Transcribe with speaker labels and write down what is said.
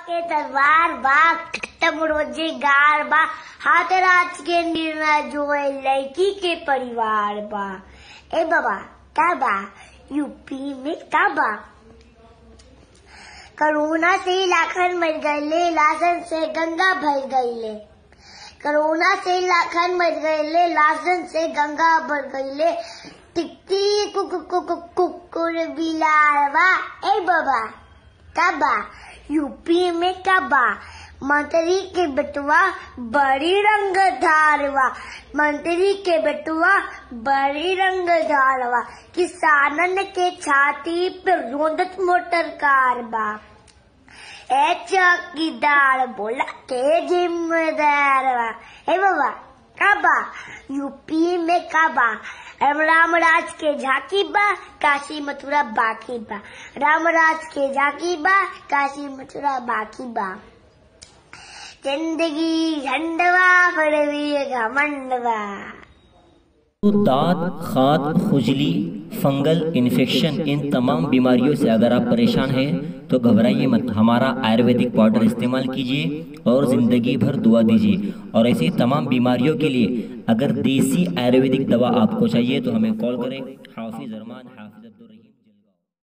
Speaker 1: के तलवार बा खत्म रोजगार बा हाथ राज के निर्णय जो है लड़की के परिवार बा ए बाबा का बा यूपी में का बा कोरोना से लाखन मर गए लाशन से गंगा भर गईले कोरोना से लाखन मर गए लाशन से गंगा भर गईले टिकटी कुक कुक कुकुर बिलारवा ए बाबा कबा यूपी में कबा मंत्री के बेटवा बड़ी रंग धारवा मंत्री के बेटवा बड़ी रंग धारवा किसानन के छाती पे रोंदत मोटर कार बा ए चौकीदार बोला के जिम्मेदार बा ए बाबा कबा यूपी में कबा रामराज के झांकी बा काशी मथुरा बाकी बा रामराज के झांकी बा काशी मथुरा बाकी बा जिंदगी झंडवा फिर भी घमंडवा
Speaker 2: तो दांत खात खुजली फंगल इन्फेक्शन इन तमाम बीमारियों से अगर आप परेशान हैं तो घबराइए मत हमारा आयुर्वेदिक पाउडर इस्तेमाल कीजिए और ज़िंदगी भर दुआ दीजिए और ऐसी तमाम बीमारियों के लिए अगर देसी आयुर्वेदिक दवा आपको चाहिए तो हमें कॉल करें हाफिज अरमान हाफिज